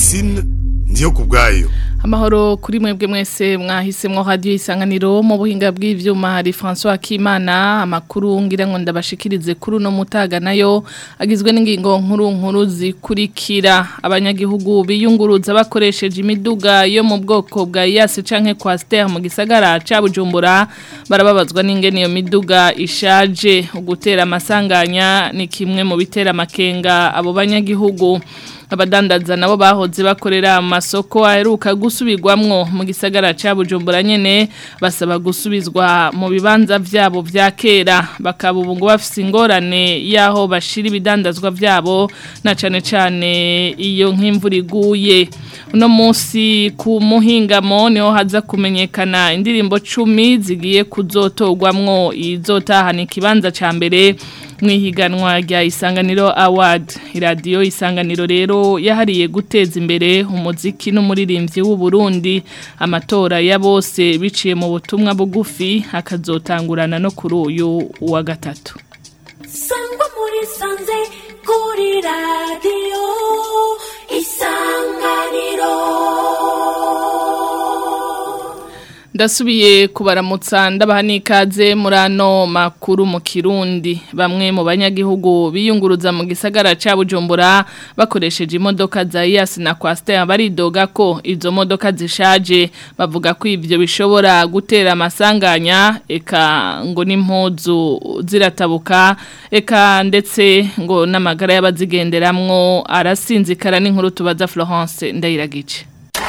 Francine ndiyo kubwayo Amahoro kuri mwebwe mwese mwahisemwo radio isanganiro mu buhinga bw'ivyuma hari François Kimana amakuru ngira ngo ndabashikirize kuri no mutaga nayo agizwe n'ingingo nkuru nkuru zikurikira abanyagihugu biyunguruza bakoresheje imiduga yo mu bwoko bwa Yas canke Quaster mu gisagara ca Bujumbura barababazwa n'ingene iyo miduga ishaje ugutera amasanganya ni kimwe mu bitera makenga abo banyagihugu abadandaza nabo bahoze bakorera amasoko aheruka gusubirwamwo mu gisagara ca Bujumbura nyene basaba gusubizwa mu bibanza vyabo vya kera bakaba ubu ngo bafise ingorane yaho bashira ibidandazwa vyabo na cane cane iyo nk'imvura iguye uno munsi ku muhingamo niho haza kumenyekana indirimbo cumi zigiye kuzotogwamwo izotahana ikibanza ca mbere mwihiganwa rya isanganiro award iradiyo isanganiro rero yahariye guteza imbere umuziki n'umuririmbyi w'u Burundi amatora ya bose biciye mu butumwa bugufi akazotangurana no kuri uyu wa gatatu sangwa muri sanze kuri radiyo isanganiro Ndasubiye kubaramutsa ndabaha n'ikaze muri ano makuru mu Kirundi bamwe mu banyagihugu biyunguruza mu gisagara ca Bujumbura bakoresheje imodoka za Yas na Quaster baridoga ko izo modoka zishaje bavuga ko ivyo bishobora gutera amasanganya eka ngo n'impuzu ziratabuka eka ndetse ngo n'amagara y'abazigenderamwo arasinzikara n'inkuru tubaza Florence Ndayiragice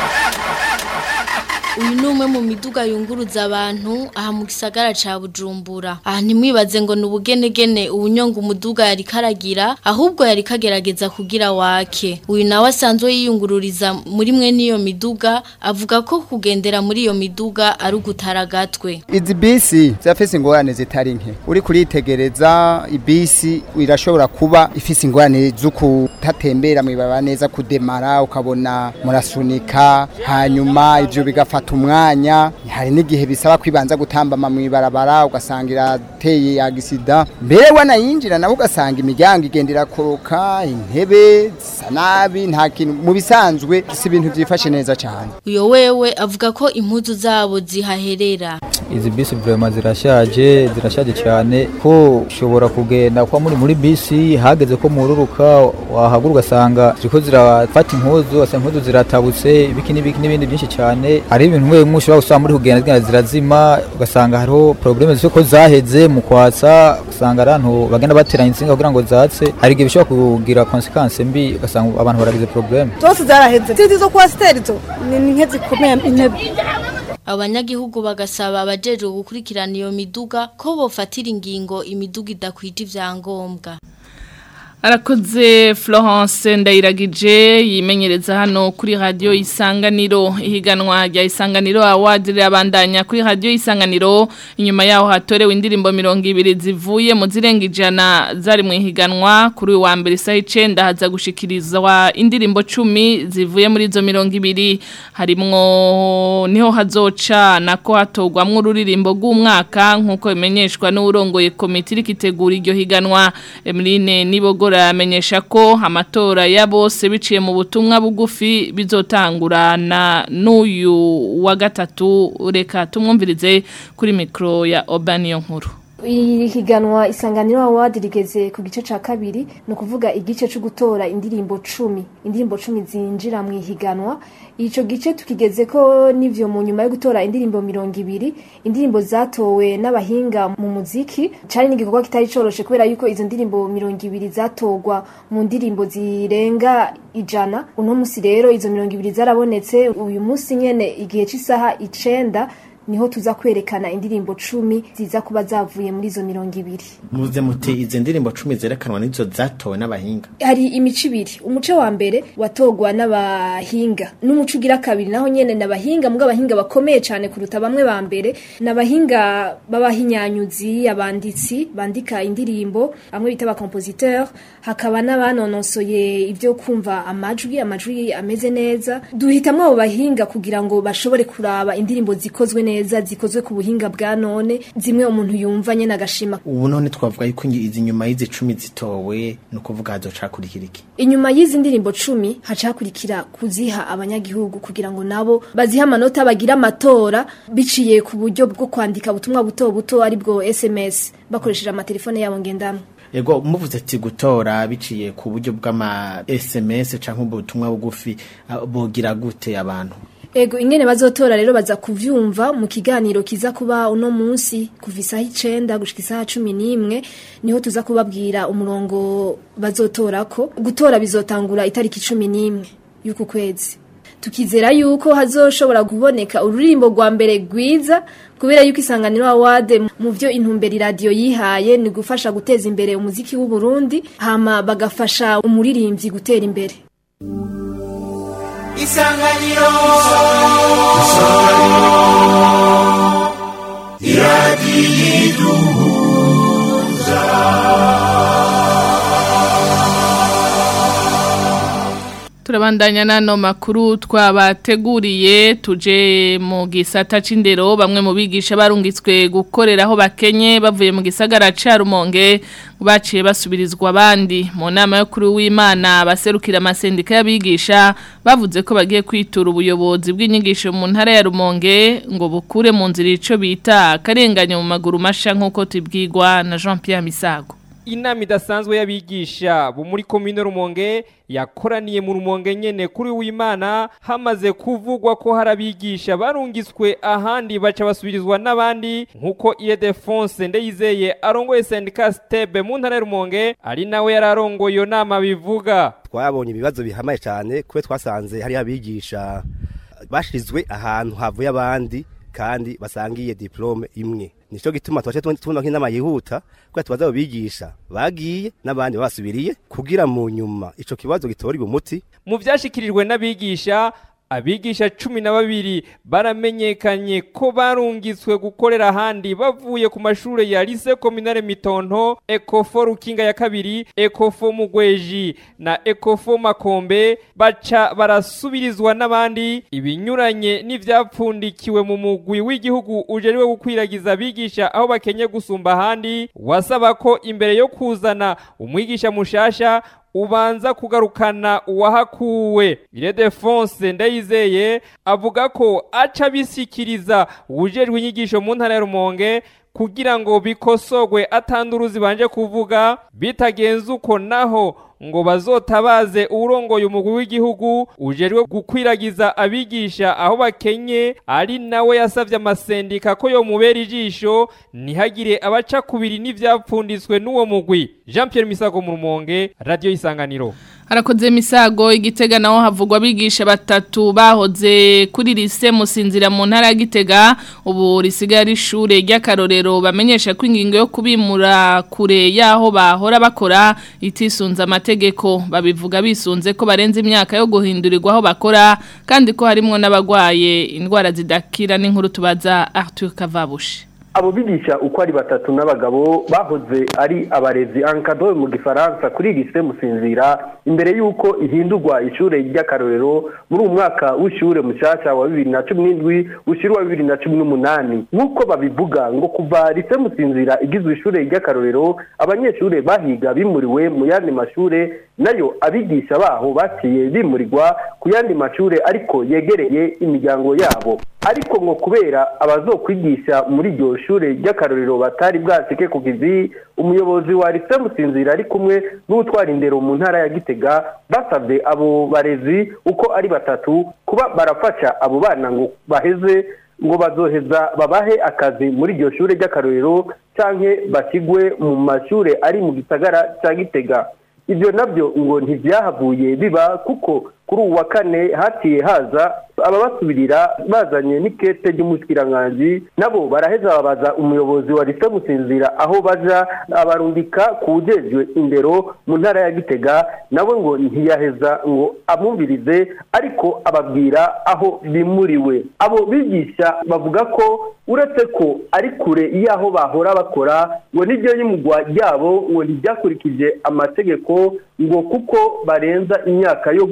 uyu ni umwe mu miduga yunguruza abantu aha mu gisagara ca bujumbura aha ntimwibaze ngo ni ubugenegene ubunyonga umuduga yari karagira ahubwo yari kagerageza kugira wake uyu nawe asanzwe yiyungururiza muri mwe n'iyo miduga avuga ko kugendera muri iyo miduga ari ugutara agatwe izi bisi zirafise ingorane zitari nke uri kuritegereza ibisi irashobora kuba ifise ingorane zo kutatembera mwibaba neza kudemara ukabona murasunika hanyuma ivyo bigafata umwanya hari n'igihe bisaba kwibanza gutambama mw'ibarabara ugasanga irateye agisida mbere wanayinjira nawe ugasanga imiryango igenda irakoroka intebe zisa nabi nta kintu mu bisanzwe si ibintu byifashe neza cyane uyo wewe avuga ko impuzu zabo zihaherera izi bisi vraiment zirashaje zirashaje cyane ko ushobora kugenda kwa muri muri bisi hageze ko mururuka wahagura ugasanga ziriko zirafata impuzu ugasanga impuzu ziratabutse ibiki n'ibiki n'ibindi byinshi cyane hari ibintu mwe mwe ushobora gusanga muri kugenda zigenda zirazima ugasanga hariho probleme ziko zaheze mu kwatsa ugasanga abantu bagenda bateranya insinga kugira ngo zatse hari igihe bishobora kugira consequence mbi ugasanga abantu baragize probleme zose zaraheze tizi zo kwa sterzo ni nke zikomeye intebe abanyagihugu bagasaba abajejwe gukurikirana iyo miduga ko bofatira ingingo imiduga idakwije ivyangombwa Arakoze Florence Ndayiragije yimenyereza hano kuri radio Isanganiro ihiganwa rya Isanganiro Award rirabandanya kuri radio Isanganiro inyuma yaho hatorewe indirimbo 200 zivuye mu zirenga ijana zari mu ihiganwa kuri wa mbere saa 9 haza gushikirizwa indirimbo 10 zivuye muri zo 200 harimwo niho hazoca nako hatogwamwe ururirimbo rw'umwaka nkuko bimenyeshwa n'urongoye komite irikitegura iryo higanwa Emeline Nibogora amenyesha ko amatora ya bose biciye mu butumwa bugufi bizotangurana n'uyu wa gatatu reka tumwumvirize kuri mikro ya Obaniyo nkuru ihiganwa isanganiro award rigeze ku gice ca kabiri ni ukuvuga igice cyo gutora indirimbo cumi indirimbo cumi zinjira mu ihiganwa ico gice tukigeze ko n'ivyo mu nyuma yo gutora indirimbo mirongo ibiri indirimbo zatowe n'abahinga mu muziki cari n'igikorwa kitari coroshe kubera yuko izo ndirimbo mirongo ibiri zatorwa mu ndirimbo zirenga ijana uno musi rero izo mirongo ibiri zarabonetse uyu musi nyene igihe c'isaha icenda niho tuza kwerekana indirimbo cumi ziza kuba zavuye muri izo mirongo ibiri muze muti izi ndirimbo cumi zerekanwa n'izo zatowe n'abahinga hari imico ibiri umuco wa mbere watogwa n'abahinga n'umuco ugira kabiri naho nyene n'abahinga mbwa abahinga bakomeye cyane kuruta bamwe ba mbere n'abahinga b'abahinyanyuzi abanditsi bandika indirimbo bamwe bita ba compositeur hakaba n'abanonosoye ibyo kumva amajwi amajwi ameze neza duhitamwo abo bahinga kugira ngo bashobore kuraba indirimbo zikozwe neza neza zikozwe ku buhinga bwa none zimwe umuntu yumva nyene agashima ubu none twavuga yuko ingi- izi nyuma y'izi cumi zitowe ni ukuvuga hazocakurikira iki inyuma y'izi ndirimbo cumi haca hakurikira kuziha abanyagihugu kugira ngo nabo bazihe amanota bagira amatora biciye ku buryo bwo kwandika ubutumwa buto buto aribwo sms bakoresheje amatelefone yabo ngendanwa Ego muvuze ati gutora biciye ku buryo bw'ama SMS canke ubutumwa bugufi ah, bogira gute abantu Ego ingene bazotora rero baza kuvyumva mu kiganiro kiza kuba uno munsi kuva isaha icenda gushika isaha cumi n'imwe niho tuza kubabwira umurongo bazotorako gutora bizotangura itariki cumi n'imwe y'uku kwezi tukizera yuko hazoshobora kuboneka ururimbo rwa mbere rwiza kubera yuko isanganiro award mu byo intumbero iradiyo yihaye ni gufasha guteza imbere umuziki w'u Burundi hama bagafasha umuririmbyi gutera imbere isanganiro Turabandanya nano makuru twabateguriye tuje mu gisata c'indero bamwe mu bigisha barungitswe gukoreraho bakenye bavuye mu gisagara ca Rumonge baciye basubirizwa abandi mu nama yo kuri w'Imana baserukira amasendika y'abigisha bavuze ko bagiye kwitura ubuyobozi bw'inyigisho mu ntara ya Rumonge ngo bukure mu nzira ico bita akarenganya mu maguru masha nkuko tubwirwa na Jean Pierre Misago inama idasanzwe y'abigisha bo muri komine rumonge yakoraniye mu rumonge nyene kuri w'imana hamaze kuvugwa ko hari abigisha barungitswe ahandi baca basubirizwa n'abandi nk'uko Ildefonse ndeyizeye arongoye sendika stebe mu ntara ya rumonge ari nawe yari arongoye iyo nama bivuga twabonye ibibazo bihamaye cyane kuko twasanze hari abigisha bashyizwe ahantu havuye abandi kandi basangiye diplome imwe nicyo gituma twaje tubona nk'inama yihuta kuko tubaza abo bigisha bagiye n'abandi basubiriye kugira mu nyuma ico kibazo gitorerwe umuti mu vyashikirijwe n'abigisha abigisha cumi na babiri baramenyekanye ko barungitswe gukorera ahandi bavuye ku mashure ya lise kominare mitonto ekofo rukinga ya kabiri ekofo mugweji na ekofo makombe baca barasubirizwa n'abandi ibinyuranye n'ivyapfundikiwe mu mugwi w'igihugu ujejwe gukwiragiza abigisha aho bakenye gusumba ahandi wasaba ko imbere yo kuzana umwigisha mushasha ubanza kugarukana uwahakuwe Ildefonse ndayizeye avuga ko aca bisikiriza ujejwe inyigisho mu ntara ya Rumonge kugira ngo bikosogwe atanduruzi banje kuvuga bitagenze uko naho ngo bazotabaze urongoye umugwi w'igihugu ujejwe gukwiragiza abigisha aho bakenye ari nawe yasavye amasendika ko yo mubera ijisho ntihagire abaca kubiri n'ivyapfunditswe n'uwo mugwi Jean Pierre Misago mu Rumonge Radio Isanganiro harakoze misago igitega naho havugwa abigisha batatu bahoze kuri lise musinzira mu ntara ya gitega ubu risigaye ari ishure ry'akarorero bamenyesha ko ingingo yo kubimura kure y'aho bahora bakora itisunze amategeko babivuga bisunze ko barenze imyaka yo guhindurirwa aho bakora kandi ko harimwo n'abagwaye indwara zidakira n'inkuru tubaza Arthur Kavabushi abo bigisha uko ari batatu n'abagabo bahoze ari abarezi ankado mu gifaransa kuri lise musinzira imbere y'uko ihindurwa ishure ry'akarorero muri uwo mwaka w'ishure mushasha wa bibiri na cumi n'indwi ushyira uwa bibiri na cumi n'umunani nk'uko babivuga ngo kuva lise musinzira igizwe ishure ry'akarorero abanyeshure bahiga bimuriwe mu yandi mashure nayo abigisha baho baciye bimurirwa ku yandi mashure ariko yegereye imiryango yabo ariko ngo kubera abazokwigisha muri iryo shure ry'akarorero batari bwasike ku kizi umuyobozi wa lise musinzira ari kumwe n'utwara indero mu ntara ya gitega basabye abo barezi uko ari batatu kuba barafasha abo bana ngo baheze ngo bazoheza babahe akazi muri iryo shure ry'akarorero canke bashyigwe mu mashure ari mu gisagara cya gitega ibyo nabyo ngo ntibyahavuye biba kuko kuri uwa kane hatiye haza ababasubirira bazanye n'ikete ry'umushikiranganji nabo baraheza babaza umuyobozi wa lise gusinzira aho baja abarundika kuwujejwe indero mu ntara ya gitega nawe ngo ntiyaheza ngo amwumvirize ariko ababwira aho bimuriwe abo bigisha bavuga ko uretse ko ari kure y'aho bahora bakora ngo n'iryo y'umugwa ryabo ngo ntibyakurikije amategeko ngo kuko barenza imyaka yo guhindurirwa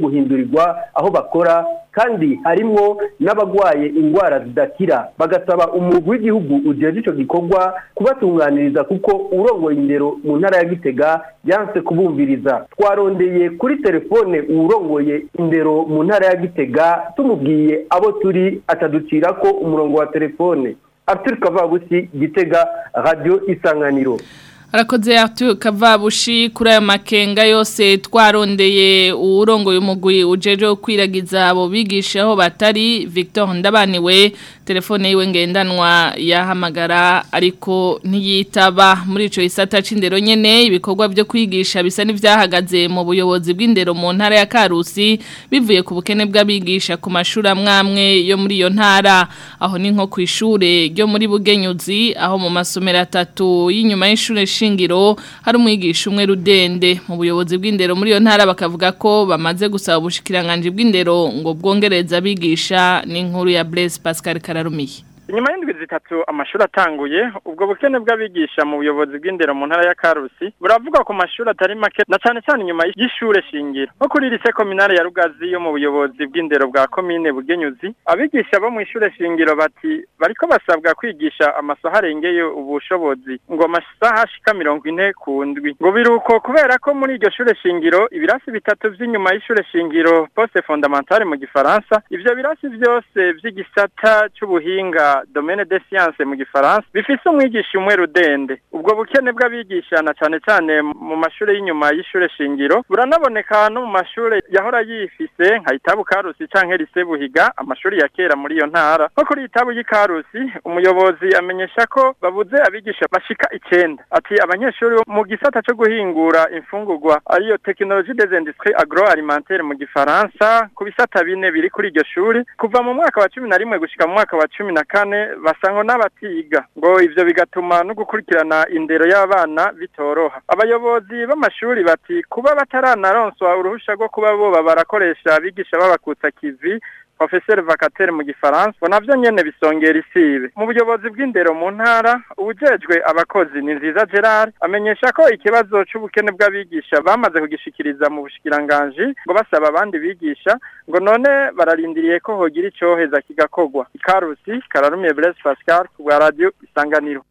kuvurirwa aho bakora kandi harimwo n'abagwaye indwara zidakira bagasaba umugwi w'igihugu ujeje ico gikorwa kubatunganiriza kuko urongoye indero mu ntara ya Gitega yanse kubumviriza twarondeye kuri telefone urongoye indero mu ntara ya Gitega tumubwiye abo turi ataducira ko umurongo wa telefone Arthur Kavabusi Gitega Radio Isanganiro Arakoze Arthur Kavabushi kuri ayo makenga yose twarondeye uwurongoye umugwi ujeje kwiragiza abo bigisha aho batari Victor Ndabaniwe telefone yiwe ngendanwa yahamagara ariko ntiyitaba muri ico isata c'indero nyene ibikorwa byo kwigisha bisa n'ivyahagaze mu buyobozi bw'indero mu ntara ya Karusi bivuye ku bukene bw'abigisha ku mashuri amwamwe yo muri iyo ntara aho ni nko ku ishure ryo muri Bugenyuzi aho mu masomero atatu y'inyuma y'ishure shingiro hari umwigisha umwe rudende mu buyobozi bw'indero muri iyo ntara bakavuga ko bamaze gusaba ubushikiranganje bw'indero ngo bwongereza abigisha n'inkuru ya Blaise Pascal Kararumiye inyuma y'indwi zitatu amashuri atanguye ubwo bukene bw'abigisha mu buyobozi bw'indero mu ntara ya Karusi buravuga ku mashuri atari make na cyane cyane inyuma y'ishure shingiro nko kuri lycée communale ya Rugazi yo mu buyobozi bw'indero bwa commune Bugenyuzi abigisha bo mu ishure shingiro bati bariko basabwa kwigisha amasaha arengeye ubushobozi ngo amasaha ashika mirongo ine ku ndwi ngo biruko kubera ko muri iryo shure shingiro ibirasi bitatu vy'inyuma y'ishure shingiro poste fondamentale mu gifaransa ivyo birasi vyose vy'igisata c'ubuhinga domaine des sciences mu gifaransa bifise umwigisha umwe rudende ubwo bukene bw'abigisha na cane cane mu mashure y'inyuma y'ishure shingiro buranaboneka no mu mashure yahora yifise nka itabu karusi canke lise buhiga amashuri ya kera muri iyo ntara nko kuri itabu y'ikarusi umuyobozi amenyesha ko babuze abigisha bashika icenda ati abanyeshuri bo mu gisata co guhingura imfungurwa ariyo technologie des industries agroalimentaires mu gifaransa ku bisata bine biri kuri iryo shuri kuva mu mwaka wa cumi na rimwe gushika mu mwaka wa cumi na kane basangwa n'abatiga ngo ivyo bigatuma no gukurikirana indero y'abana bitoroha abayobozi b'amashuri bati kuba bataranaronswa uruhusha rwo kuba boba barakoresha abigisha babakutsa kivi professeur vacataire mu gifaransa ngo navyo nyene bisongera isibe mu buyobozi bw'indero mu ntara ubujejwe abakozi ni nziza Gerard amenyesha ko ikibazo c'ubukene bw'abigisha bamaze kugishikiriza mu bushikiranganji ngo basaba abandi bigisha ngo none bararindiriye ko hogira icoheza kigakorwa ikarusi kararumiye Blaise Pascal ku bwa radio isanganiro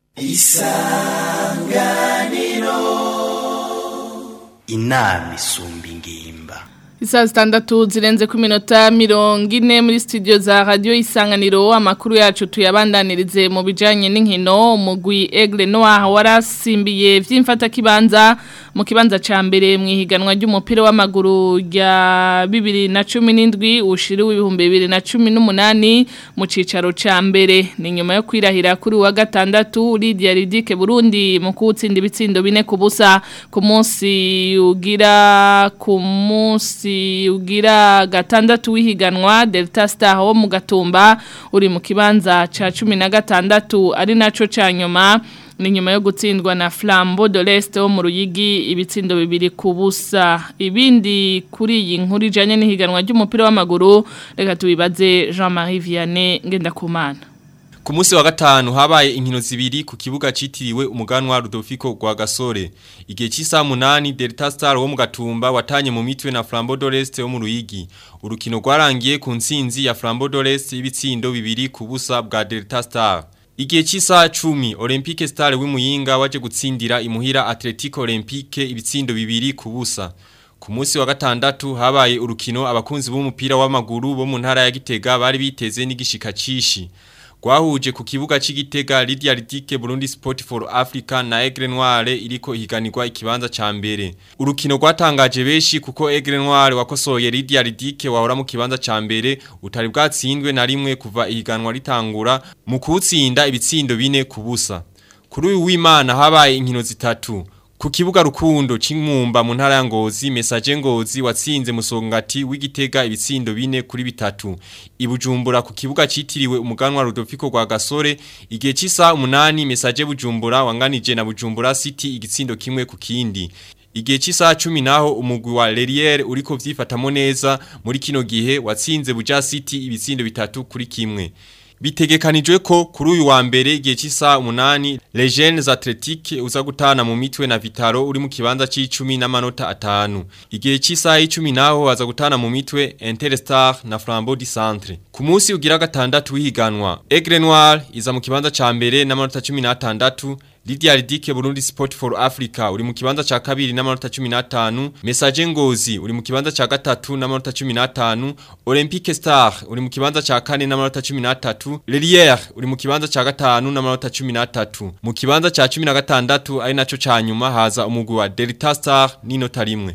isanganiro inama isumba ingimba Isa zitandatu zirenze ku minota mirongo ine muri studio za radio isanganiro amakuru yacu tuyabandanirize mu bijanye n'inkino umugwi Aigle Noir warasimbiye vy'imfata kibanza mu kibanza ca mbere mu ihiganwa ry'umupira w'amaguru rya 2017 ushiriwe ibihumbi 2018 mu cicaro ca mbere ni nyuma yo kwirahira kuri wa gatandatu Lydia Ridike Burundi mu kutsinda ibitsindo bine ku busa ku munsi ugira ku munsi ugira gatandatu w'ihiganwa Delta Star wo mu gatumba uri mu kibanza ca 16 ari naco ca nyuma ni nyuma yo gutsindwa na Flambeau de l'Est wo mu ruyigi ibitsindo bibiri ku busa ibindi kuri iyi nkuru ijanye n'ihiganwa ry'umupira w'amaguru reka tubibaze Jean-Marie Vianney Ngendakumana Ku munsi wa gatanu habaye inkino zibiri ku kibuga citiriwe umuganwa Rudolfico gwa Gasore. Igihe cy'isa munani Delta Star wo mu gatumba watanye mu mitwe na Flambeau d'Oreste wo mu Ruyigi. Urukino rwarangiye ku ntsinzi ya Flambeau d'Oreste ibitsindo bibiri ku busa bwa Delta Star. Igihe cy'isa 10 Olympique Star w'imuyinga waje gutsindira imuhira Atletico Olympique ibitsindo bibiri ku busa. Ku munsi wa gatandatu habaye urukino abakunzi b'umupira w'amaguru bo mu ntara ya Gitega bari biteze n'igishika cishi. Gwahuje ku kibuga c'igitega Lydia Ridike Burundi Sport for Africa na Aigle Noire iriko ihiganirwa ikibanza ca mbere. Urukino rwatangaje beshi kuko Aigle Noire wakosoye Lydia Ridike wahora mu kibanza ca mbere utari bwatsindwe na rimwe kuva ihiganwa ritangura mu kutsinda ibitsindo bine kubusa. Kuri uyu w'Imana habaye inkino zitatu. Ku kibuga rukundo c'inkumba mu ntara ya Ngozi message Ngozi watsinze musongati w'igitega ibitsindo bine kuri bitatu. Ibujumbura ku kibuga citiriwe umuganwa Rudolfico gwa Gasore igihe cisa umunani message Bujumbura wanganije na Bujumbura City igitsindo kimwe ku kindi. Igihe cisa 10 naho umugwi wa Leriere uriko vyifatamo neza muri kino gihe watsinze Buja City ibitsindo bitatu kuri kimwe. Bitegekanijwe ko kuri uyu wa mbere igihe cy'isa umunani Les Jeunes Athletiques uza gutana mu mitwe na Vitaro uri mu kibanza c'icumi n'amanota atanu. Igihe cy'isa y'icumi naho baza gutana mu mitwe Interstar na Flambeau du Centre. Ku munsi ugira gatandatu w'ihiganwa Aigle Noir iza mu kibanza ca mbere n'amanota 16 Lydia Ridike Burundi Sport for Africa uri mu kibanza ca kabiri n'amanota 15 Message Ngozi uri mu kibanza ca gatatu n'amanota 15 Olympique Star uri mu kibanza ca kane n'amanota 13 Lelière uri mu kibanza ca gatanu n'amanota 13 mu kibanza ca 16 ari naco ca nyuma haza umugwi wa Delta Star n'inota rimwe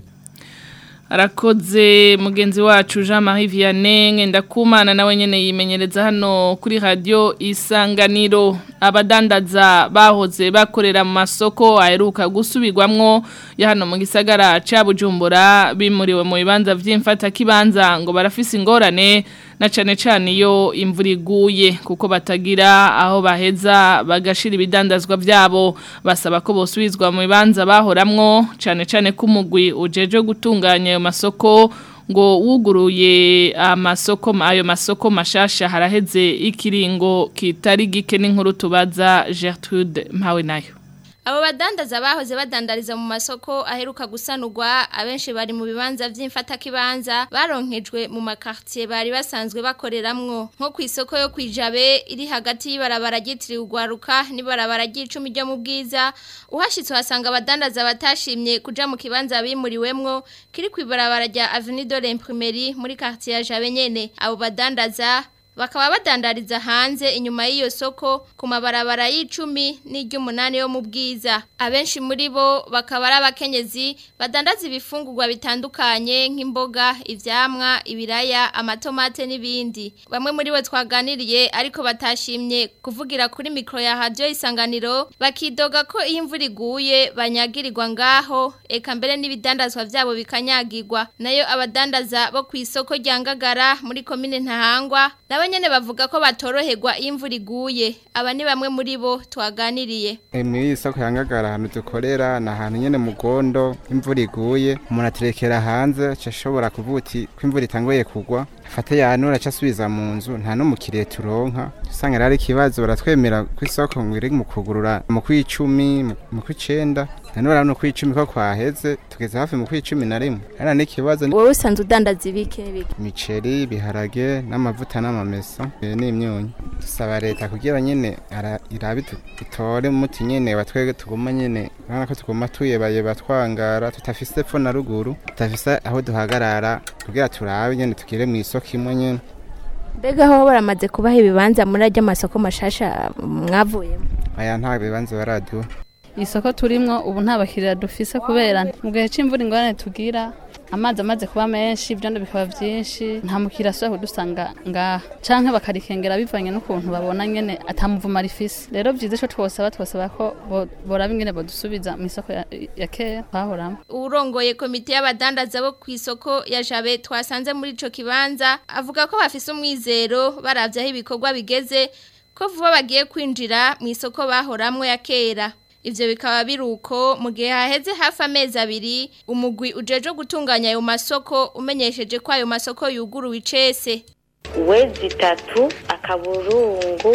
arakoze mugenzi wacu Jean Marie Vianney ngendakumana nawe nyene yimenyereza hano kuri radio isanganiro abadandaza bahoze bakorera mu masoko aheruka gusubirwamwo ya hano mu gisagara ca Bujumbura bimuriwe mu bibanza vy'imfata kibanza ngo barafise ingorane na cane cane iyo imvura iguye kuko batagira aho baheza bagashira ibidandazwa vyabo basaba ko bosubizwa mu bibanza bahoramwo cane cane kumugwi ujeje gutunganya ayo masoko ngo wuguruye amasoko ayo masoko mashasha haraheze ikiringo kitari gike n'inkuru tubaza Gertrude mpawe nayo Abo badandaza bahoze badandariza mu masoko aheruka gusanurwa abenshi bari mu bibanza vy'imfata kibanza baronkejwe mu makartier bari basanzwe bakoreramwo nko ku isoko yo kwijabe iri hagati y'ibarabara ryitiriwe ugwaruka n'ibarabara ry'icumi ryo mu bwiza uhashitse uhasanga abadandaza batashimye kuja mu kibanza bimuriwemwo kiri ku ibarabara rya Avenue de l'Imprimerie muri quartier ya Jabe nyene abo badandaza bakaba badandariza hanze inyuma y'iyo soko ku mabarabara y'icumi n'iry'umunani yo mu bwiza abenshi muri bo bakaba ari abakenyezi badandaza ibifungurwa bitandukanye nk'imboga ivyamwa ibiraya amatomate n'ibindi bamwe muri bo twaganiriye ariko batashimye kuvugira kuri mikro ya radio isanganiro bakidoga ko iyo imvura iguye banyagirirwa ngaho eka mbere n'ibidandazwa vyabo bikanyagirwa nayo abadandaza bo ku isoko rya Ngagara muri komine Ntahangwa nabo nyene bavuga ko batoroherwa iyo imvura iguye aba ni bamwe muri bo twaganiriye muri iyi soko yangagara ahantu dukorera ni ahantu nyene mu gondo imvura iguye umuntu aterekera hanze aca ashobora kuvuga uti ko imvura itanguye kugwa afate yanura aca asubiza mu nzu nta n'umukiriya turonka usanga rero ari ikibazo baratwemera ku isoko ngo iri mu kugurura mu kw'icumi mu kw'icenda nanone no kw'icumi ko kwaheze tugeze hafi mu kw'icumi na rimwe ari n'ikibazo wowe usanzwe udandaza ibike bike imiceri ibiharage n'amavuta n'amamesa n'imyunyu dusaba leta kugira nyene irabi itore umuti nyene batwege tuguma nyene urabona ko tuguma tuyebeye batwangara tutafise epfo na ruguru tutafise aho duhagarara kugira turabe nyene tugire mu isoko imwe nyene mbega aho baramaze kubaha ibibanza muri ajya amasoko mashasha mwavuyemo aya nta bibanza baraduha isoko turimwo ubu nta bakiriya dufise kubera mu gihe c'imvura ingorane tugira amazi amaze kuba menshi ibyondo bikaba byinshi nta mukiriya asubira kudusanga ngaha canke bakarikengera bivanye n'ukuntu babona nyene atamuvuma rifise rero vyiza ico twosaba twosaba ko boraba ingene bodusubiza mu isoko ya, ya kera twahoramo urongoye komite y'abadandaza bo ku isoko ya jabe twasanze muri ico kibanza avuga ko bafise umwizero baravye aho ibikorwa bigeze ko vuba bagiye kwinjira mu isoko bahoramwo ya kera Ivyo bikaba biruko mu gihe haheze hafi amezi abiri umugwi ujeje gutunganya ayo masoko umenyesheje ko ayo masoko yuguruwe icese wezi itatu akaburungu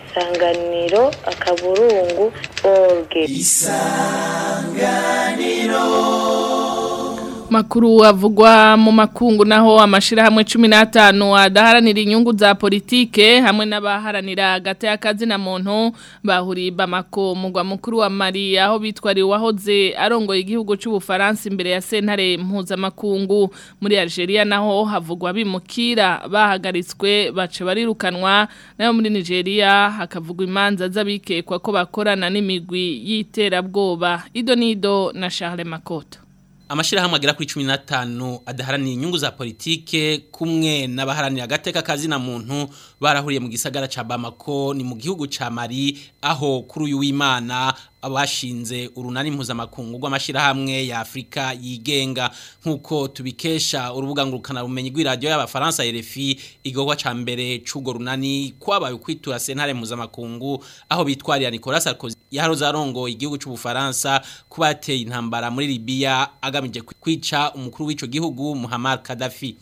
isanganiro akaburungu orge isanganiro makuru avugwa mu makungu naho amashirahamwe 15 adaharanira inyungu za politike hamwe n'abaharanira gate y'akazi na muntu bahuriye Bamako mugwa mukuru wa Mali aho bitwari wahoze arongoye igihugu cy'u Bufaransa imbere ya sentare mpuza makungu muri Algeria naho havugwa bimukira bahagaritswe bace barirukanwa nayo muri Nigeria hakavugwa imanza z'abikekwa ko bakorana n'imigwi y'iterabwoba Idonido na Charles Makoto amashirahamwe agera kuri 15 adaharanira inyungu za politike kumwe n'abaharanira agateka kazi na muntu barahuriye mu gisagara ca Bamako ni mu gihugu ca Mali aho kuri uyu w'Imana abashinze urunani mpuzamakungu rw'amashirahamwe ya Afrika yigenga nkuko tubikesha urubuga ngurukana bumenyi rw'iradio y'abafaransa RFI igogwa ca mbere c'ugo runani kwabaye kwitura sentare mpuzamakungu aho bitwarira Nicolas Sarkozy yaharoza arongo igihugu c'u Bufaransa kubateye intambara muri Libya agamije kwica umukuru w'ico gihugu Muammar Gaddafi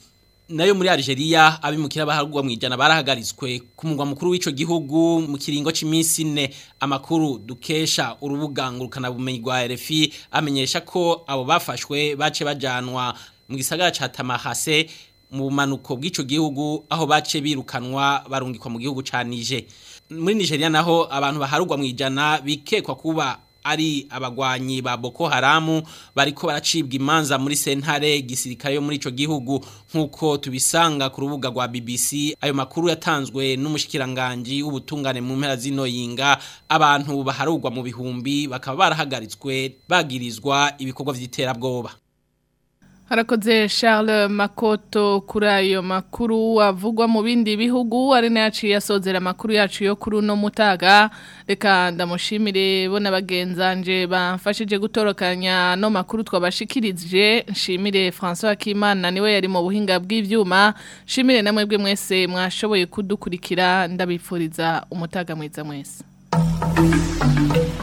nayo muri Algeria abimukira baharugwa mu ijana barahagaritswe ku mugwa mukuru w'ico gihugu mu kiringo c'imisi ne amakuru dukesha urubuga ngurukana bumenyi rwa RFI amenyesha ko abo bafashwe bace bajanwa mu gisagara ca Tamahase mu bumanuko bw'ico gihugu aho bace birukanwa barungikwa mu gihugu ca Niger muri Nigeria naho abantu baharugwa mu ijana bikekwa kuba ari abagwanyi ba Boko Haramu bariko baracibwa imanza muri sentare gisirikare yo muri ico gihugu nkuko tubisanga ku rubuga rwa BBC ayo makuru yatanzwe n'umushikiranganje w'ubutungane mu mpera zino yinga abantu baharugwa mu bihumbi bakaba barahagaritswe bagirizwa ibikorwa vy'iterabwoba Harakoze Charles Makoto kuri ayo makuru avugwa mu bindi bihugu ari nayaciye asozera amakuru yacu yo kuri uno mutaga reka ndamushimire bo nabagenzanje bamfashije gutorokanya no makuru twabashikirije nshimire François Kimana niwe yari mu buhinga bw'ivyuma nshimire namwe bwe mwese mwashoboye kudukurikira ndabifuriza umutaga mwiza mwese